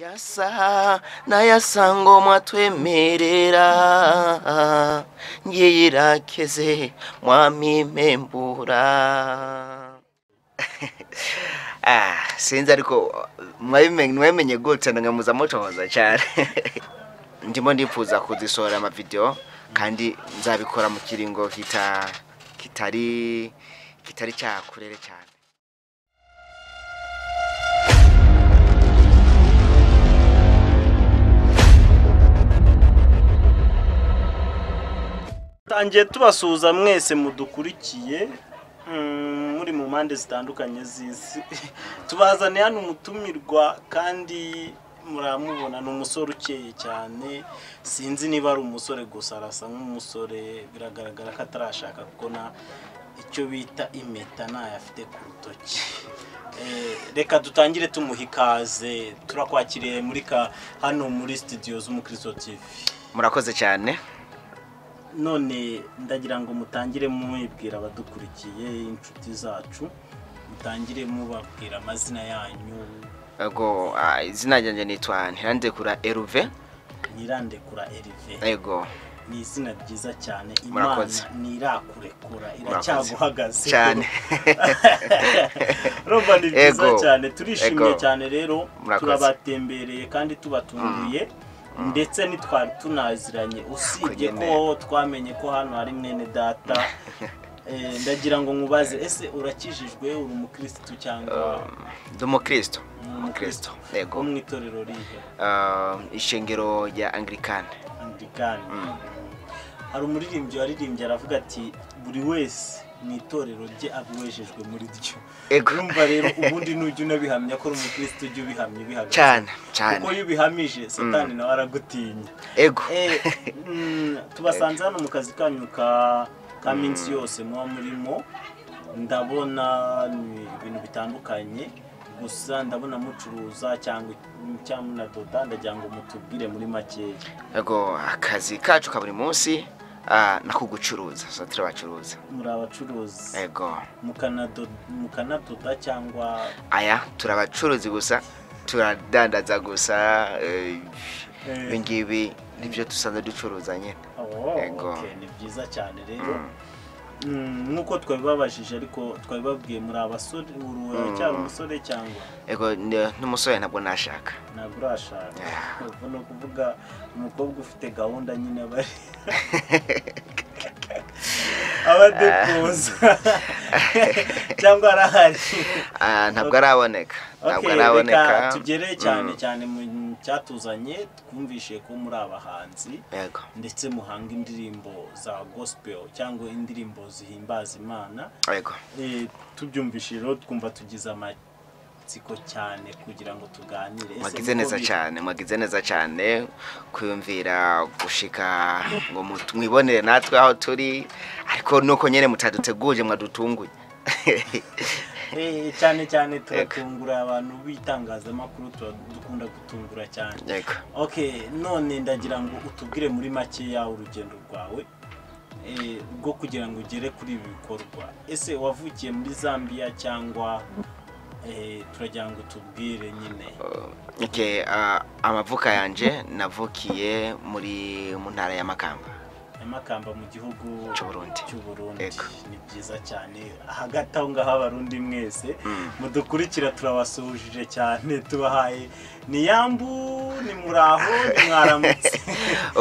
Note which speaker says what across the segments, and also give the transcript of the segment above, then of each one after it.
Speaker 1: ya saha n'aya sangomwa twemerera ngiyirakeze mwamimembura Ah, sinzi ariko mwabimenye mwabimenye gute ndangamuza mutohoza cyane ndimo ndifuza kuzisohora amavidewo kandi nzabikora mu kiringo kita kitari kitari cyakurere cyane
Speaker 2: tangiye tubasuhuza mwese mudukurikiye mm, muri mu mpande zitandukanye z'isi tubazaniye hano umutumirwa kandi muramubona ni umusore ukeye cyane sinzi niba ari umusore gusa arasa nk'umusore biragaragara ko atarashaka kubona icyo bita impeta ntayo afite ku rutoki Eh, reka dutangire tumuha ikaze turakwakiriye muri ka hano muri studio z'umukristo tv
Speaker 1: murakoze cyane
Speaker 2: none ndagira ngo mutangire mubibwira abadukurikiye inshuti zacu mutangire mubabwira amazina yanyu
Speaker 1: ego ah, izina ryanjye nitwa ntirandekura eruve
Speaker 2: ntirandekura erive
Speaker 1: ego
Speaker 2: ni izina ryiza cyane imana
Speaker 1: Murakoze.
Speaker 2: ntirakurekura
Speaker 1: Murakoze.
Speaker 2: iracyaguhagaze
Speaker 1: Cyane.
Speaker 2: urumva ni byiza
Speaker 1: Ego.
Speaker 2: cyane turishimye
Speaker 1: Ego.
Speaker 2: cyane rero
Speaker 1: Murakoze.
Speaker 2: turabatembereye kandi tubatunguye ndetse ntitwari tunaziranye usibye
Speaker 1: Kuko
Speaker 2: ko
Speaker 1: nyine.
Speaker 2: twamenye ko hano hari mwene data Eh, ndagira ngo nkubaze ese urakijijwe uri umukirisitu cyangwa
Speaker 1: ndi umukristo
Speaker 2: ni
Speaker 1: umukristo
Speaker 2: wo
Speaker 1: yego
Speaker 2: mu itorero rihe
Speaker 1: Ah, ishengero rya anglikane
Speaker 2: Andikan. hari umuririmbyi waririmbye aravuga ati buri wese mu itorero rye abiwejejwe muri ryo
Speaker 1: Ego.
Speaker 2: urumva rero ubundi nujya unabihamya ko uri umukristo ujya ubihamya ubihagaze
Speaker 1: cyane
Speaker 2: kuko
Speaker 1: cyane
Speaker 2: iyo ubihamije satani nawe aragutinya
Speaker 1: ego
Speaker 2: Eh, mm, tubasanze hano mu kazi kanyu ka ka minsi yose muba murimo ndabona ni ibintu bitandukanye gusa ndabona mucuruza cyangwa cyangwa munadoda ndagira ngo mutubwire muri makeya
Speaker 1: ego akazi kacu ka buri munsi ah, ni ako gucuruza so turabacuruza
Speaker 2: muri abacuruzi
Speaker 1: ego
Speaker 2: mukanado- mukanadoda cyangwa
Speaker 1: aya turabacuruzi gusa turadandaza gusa eh,
Speaker 2: Eh.
Speaker 1: ibi ngibi nibyo dusanzwe ducuruza nyine
Speaker 2: Oh,
Speaker 1: Yego.
Speaker 2: okay, ni byiza cyane rero Mm, nk'uko twabibabajije ariko twabibabwiye muri abasore uru aracyari umusore cyangwa
Speaker 1: ego ni- n'umusore ntabwo nashaka
Speaker 2: ntabwo urashaka ubwo ni ukuvuga umukobwa ufite gahunda nyine aba ari abadepoza cyangwa arahari
Speaker 1: Ah, ntabwo araboneka ntabwo araboneka
Speaker 2: tugere cyane cyane mu cyatuzanye twumvishe ko muri abahanzi
Speaker 1: yego
Speaker 2: ndetse muhanga indirimbo za gospel cyangwa indirimbo zihimbaza imana
Speaker 1: yego
Speaker 2: Eh, tubyumvishije rero twumva tugize amatsiko cyane kugira ngo tuganire Ese
Speaker 1: mwagize
Speaker 2: niko
Speaker 1: neza
Speaker 2: biri?
Speaker 1: cyane mwagize neza cyane kuyumvira gushika ngo mutu- mwibonere natwe aho turi ariko nuko nyine mutaduteguje mwadutunguye
Speaker 2: Eh, cyane cyane turatungura abantu b'itangazamakuru tuba dukunda gutungura cyane
Speaker 1: yego
Speaker 2: okay none ndagira ngo utubwire muri makeya urugendo rwawe eh, rwo kugira ngo ugere kuri ibi bikorwa ese wavukiye muri zambia cyangwa eh, turagira ngo tubwire nyine
Speaker 1: Okay, ah, amavuka yanje navukiye muri mu ntara ya Makamba
Speaker 2: amakamba mu gihugu
Speaker 1: Cy'Uburundi.
Speaker 2: cy'Uburundi.
Speaker 1: Ego.
Speaker 2: ni byiza cyane hagati aho ngaho abarundi mwese mudukurikira turabasuhuje cyane tubahaye ni yambu ni muraho ni mwaramutse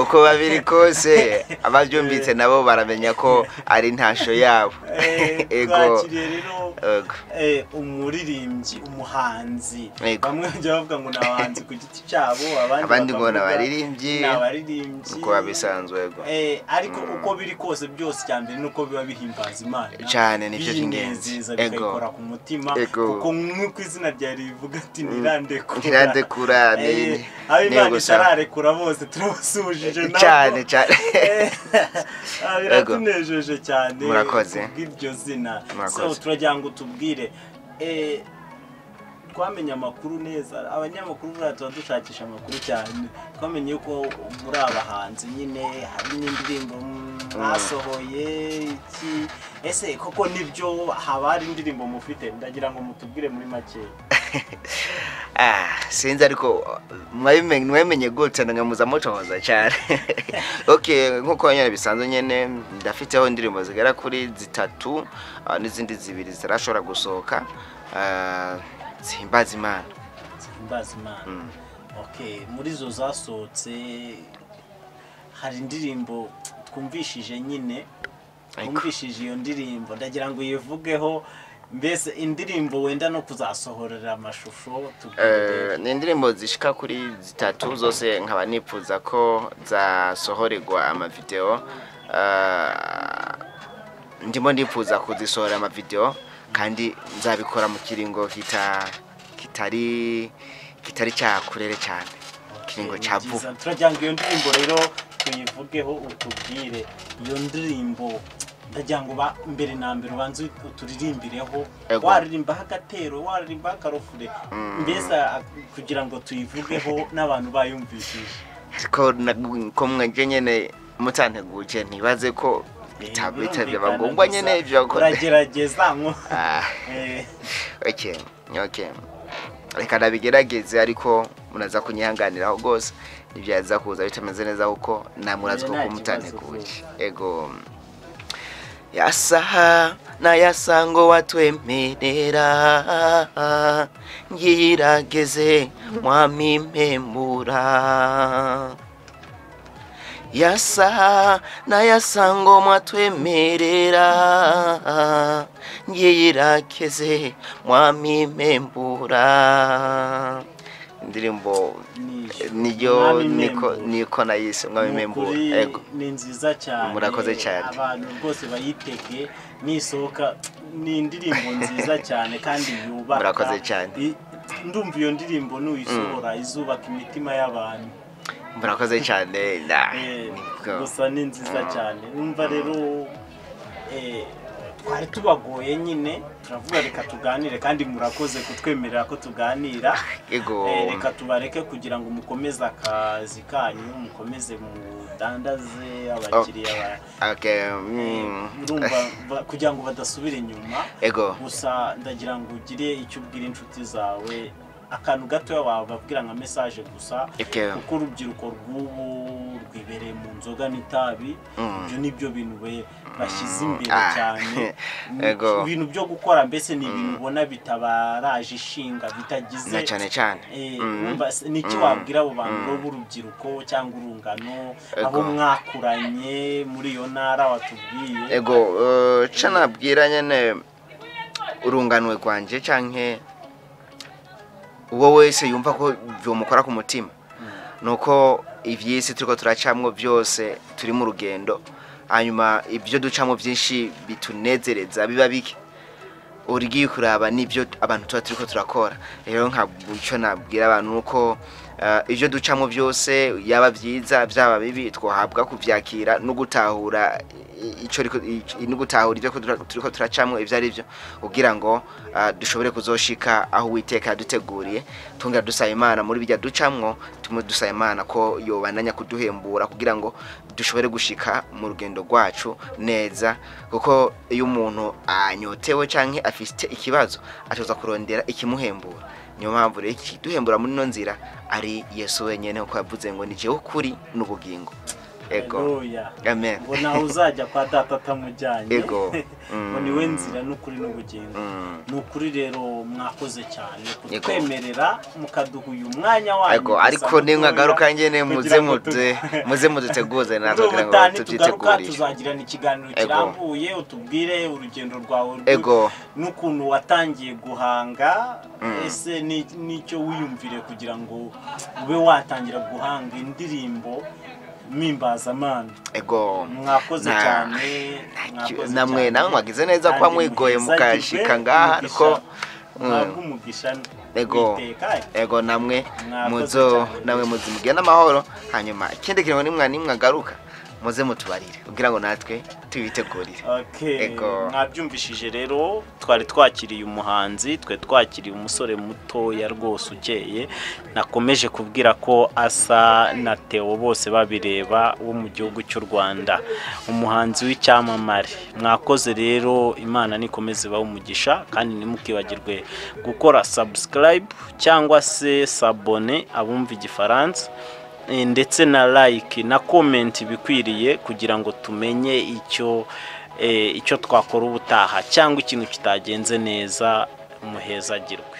Speaker 1: uko babiri kose ababyumvise nabo baramenya ko ari ntasho yabo
Speaker 2: Eh,
Speaker 1: ego
Speaker 2: twakiriye rero
Speaker 1: Ego.
Speaker 2: eh, umuririmbyi umuhanzi
Speaker 1: Ego.
Speaker 2: bamwe bajya bavuga ngo ni abahanzi ku giti cyabo abandi
Speaker 1: Abandi ngo ni
Speaker 2: bakavuga
Speaker 1: abaririmbyi,
Speaker 2: ni abaririmbyi
Speaker 1: uko babisanzwe, ego.
Speaker 2: Eh, ariko uko biri kose byose icya mbere ni uko biba bihimbaza imana
Speaker 1: Cyane, nibyo by'ingenzi.
Speaker 2: biyinezeza
Speaker 1: Ego.
Speaker 2: bikayikora ku mutima
Speaker 1: Ego.
Speaker 2: kuko nk'uko izina rya rivuga ati ntirandekura
Speaker 1: Ntirandekura, ni-
Speaker 2: Eh, abo
Speaker 1: ni
Speaker 2: imana
Speaker 1: ugusa.
Speaker 2: itararekura bose turabasuhujije nabo
Speaker 1: cyane cyane
Speaker 2: Eh, ah, biratunejeje cyane
Speaker 1: Murakoze.
Speaker 2: bw'iryo zina
Speaker 1: Murakoze.
Speaker 2: So, turagira ngo tubwire eh, twamenye amakuru neza abanyamakuru buriya tuba dushakisha amakuru cyane twamenye ko muri abahanzi nyine hari n'indirimbo mwasohoye iki ese koko nibyo haba hari indirimbo mufite ndagira ngo mutubwire muri make
Speaker 1: Ah, sinzi ariko mwabimenye mwabimenye gute nkamuza mucohoza cyane okay nkuko nyine bisanzwe nyene ndafiteho indirimbo zigera kuri zitatu ah, n'izindi zibiri zitarashobora gusohoka Ah, zihimbaza imana
Speaker 2: zihimbaza imana okay muri zo zasohotse hari indirimbo twumvishije nyine
Speaker 1: Ariko-
Speaker 2: twumvishije iyo ndirimbo ndagira ngo uyivugeho mbese indirimbo wenda no kuzasohorera amashusho tubwire
Speaker 1: Eh, ni indirimbo zishika kuri zitatu zose nkaba nifuza ko zasohorerwa amavideo Ah, ndimo ndifuza kuzisohora amavideo kandi nzabikora mu kiringo kita kitari kitari cyakurere cyane ikiringo
Speaker 2: Ni
Speaker 1: cya
Speaker 2: byiza.
Speaker 1: vuba
Speaker 2: turagira ngo iyo ndirimbo rero tuyivugeho utubwire iyo ndirimbo ndagira ngo ba- mbere na mbere ubanze uturirimbireho
Speaker 1: Ego.
Speaker 2: waririmbaho agatero waririmbaho akarofure mbese a- kugira ngo tuyivugeho n'abantu bayumvishije
Speaker 1: ariko nagu- ko mwaje nyene mutanteguje ntibaze ko bita- bita- byaba ngombwa nyene ibyo gukora.
Speaker 2: uragerageza nko
Speaker 1: Ah.
Speaker 2: Eh,
Speaker 1: okay okay reka nabigerageze ariko munaza kunyihanganiraho rwose nibyaza kuza bitameze neza kuko namurazi
Speaker 2: Nta
Speaker 1: kuko
Speaker 2: kibazo
Speaker 1: mutanteguye ego yasaha nayasango watwemerera ngirageze mwamimemura yasa nayasango mwatwemerera ngiyirakeze mwamimembura indirimbo
Speaker 2: ni-
Speaker 1: niyo
Speaker 2: Mwami
Speaker 1: niko
Speaker 2: Membu.
Speaker 1: niko nayise mwamimembura
Speaker 2: Ni ukuri
Speaker 1: ego
Speaker 2: ni nziza cyane
Speaker 1: Murakoze cyane.
Speaker 2: abantu rwose bayitege nisohoka ni indirimbo nziza cyane kandi yubaka
Speaker 1: Murakoze cyane.
Speaker 2: I- ndumva iyo ndirimbo nuyisohora izubaka imitima y'abantu
Speaker 1: murakoze cyane nah,
Speaker 2: Eh,
Speaker 1: nibwo.
Speaker 2: gusa ni nziza cyane numva rero eh, twari tubagoye nyine turavuga reka tuganire kandi murakoze kutwemerera ko tuganira
Speaker 1: ego
Speaker 2: Eh, reka tubareke kugira ngo mukomeze akazi kanyu mukomeze mudandaze abakiriya ba-
Speaker 1: okay
Speaker 2: Eh,
Speaker 1: mm,
Speaker 2: urumva ba- kugira ngo badasubira inyuma
Speaker 1: ego
Speaker 2: gusa ndagira ngo ugire icyo ubwira inshuti zawe akantu gatoya wababwira nka mesaje gusa
Speaker 1: okay
Speaker 2: kuko urubyiruko rw'ubu rwibereye mu nzoga n'itabi ibyo ni byo bintu be- bashyize imbere
Speaker 1: Ah.
Speaker 2: cyane
Speaker 1: Ego.
Speaker 2: ibintu byo gukora mbese ni ibintu ubona bitabaraje ishinga bitagize
Speaker 1: na cyane cyane
Speaker 2: Eh,
Speaker 1: Mm.
Speaker 2: urumva se- ni iki wabwira abo bantu bo b'urubyiruko cyangwa urungano abo
Speaker 1: Ego.
Speaker 2: mwakuranye muri iyo ntara watubwiye
Speaker 1: ego eh, ca nabwira nyene urunganwe rwanje canke uwo wese yumva ko vyomukora ku mutima nuko ivyisi turiko turacamwo byose turi mu rugendo hanyuma ibyo ducamwo byinshi bitunezereza biba bike ugiye kuraba n'ibyo abantu tuba turiko turakora rero ntabwo icyo nabwira abantu nuko eh, ibyo ducamo byose yaba byiza byaba bibi twahabwa kubyakira no gutahura i- icyo ariko- i- no gutahura ibyo tura- turiko turacamo ibyo ari byo kugira ngo eh, dushobore kuzoshika aho uwiteka yaduteguriye tunga dusaba imana muri bijya ducamwo tume dusaba imana ko yobananya kuduhembura kugira ngo dushobore gushika mu rugendo rwacu neza kuko iyo umuntu anyotewe cyangwa afite ikibazo atoza kurondera ikimuhembura niyo mpamvu rero ikiduhembura muri ino nzira ari yesu wenyine kuko yavuze ngo ni jewe ukuri n'ubugingo ego
Speaker 2: Haleluya.
Speaker 1: amen
Speaker 2: ngo nawe uzajya kwa data atamujyanye
Speaker 1: Ego.
Speaker 2: ngo niwe nzira n'ukuri n'ubugingo
Speaker 1: Mm.
Speaker 2: ni ukuri rero mwakoze cyane
Speaker 1: Yego.
Speaker 2: kutwemerera mukaduha uyu mwanya wanyu
Speaker 1: ego
Speaker 2: gusa
Speaker 1: ariko nimwagaruka njyewe
Speaker 2: mutoya,
Speaker 1: muze
Speaker 2: kugira ngo tu-
Speaker 1: muze muze muduteguze natwe kugira ngo
Speaker 2: Urumutani tugaruka
Speaker 1: tubyitegurire
Speaker 2: tuzagirana ikiganiro
Speaker 1: Ego.
Speaker 2: kirambuye utubwire urugendo rwawe rw-
Speaker 1: Ego.
Speaker 2: n'ukuntu watangiye guhanga ese ni- n'icyo wiyumvire kugira ngo ube watangira guhanga indirimbo mpimbazamanza
Speaker 1: ego
Speaker 2: mwakoze
Speaker 1: Na-
Speaker 2: cyane mwakoze
Speaker 1: namwe
Speaker 2: cyane.
Speaker 1: namwe mwagize neza kuba
Speaker 2: Kandi
Speaker 1: mwigoye
Speaker 2: muhezagirwe,
Speaker 1: mukashika ngaha
Speaker 2: umugisha-
Speaker 1: ariko
Speaker 2: mwahabwe umugisha
Speaker 1: Ego.
Speaker 2: witeka.
Speaker 1: ego namwe
Speaker 2: Mwakoze
Speaker 1: muzo
Speaker 2: cyane.
Speaker 1: namwe muzimugena amahoro hanyuma ikindi kiringo nimwa nimwagaruka muze mutubarire kugira ngo natwe tubitegurire
Speaker 2: Okay.
Speaker 1: Ego.
Speaker 2: mwabyumvishije rero twari twakiriye umuhanzi twari twakiriye umusore mutoya rwose ukeye nakomeje kubwira ko asa na Theo bose babireba wo mu gihugu cy'u Rwanda umuhanzi w'icyamamare mwakoze rero imana nikomeze ibahe umugisha kandi ntimukibagirwe gukora subscribe cyangwa se sabone abumva igifaransa Eh, ndetse na like na comment bikwiriye kugira ngo tumenye icyo eh, icyo twakora ubutaha cyangwa ikintu kitagenze neza muhezagirwe